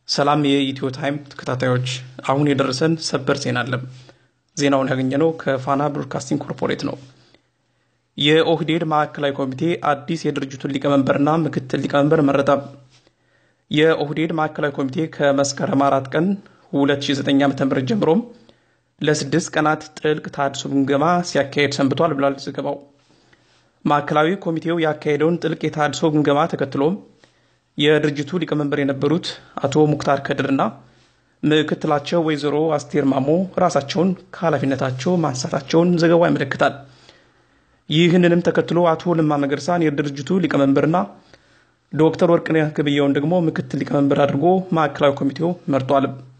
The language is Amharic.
ሰላም የኢትዮ ታይም ተከታታዮች፣ አሁን የደረሰን ሰበር ዜና አለ። ዜናውን ያገኘነው ከፋና ብሮድካስቲንግ ኮርፖሬት ነው። የኦህዴድ ማዕከላዊ ኮሚቴ አዲስ የድርጅቱን ሊቀመንበርና ምክትል ሊቀመንበር መረጠ። የኦህዴድ ማዕከላዊ ኮሚቴ ከመስከረም አራት ቀን 2009 ዓ.ም ጀምሮም ለስድስት ቀናት ጥልቅ ተሃድሶ ግምገማ ሲያካሄድ ሰንብቷል ብሏል ዘገባው። ማዕከላዊ ኮሚቴው ያካሄደውን ጥልቅ የተሃድሶ ግምገማ ተከትሎም የድርጅቱ ሊቀመንበር የነበሩት አቶ ሙክታር ከድርና ምክትላቸው ወይዘሮ አስቴር ማሞ ራሳቸውን ከኃላፊነታቸው ማንሳታቸውን ዘገባው ያመለክታል። ይህንንም ተከትሎ አቶ ለማ መገርሳን የድርጅቱ ሊቀመንበርና ዶክተር ወርቅነህ ገበየሁን ደግሞ ምክትል ሊቀመንበር አድርጎ ማዕከላዊ ኮሚቴው መርጧል።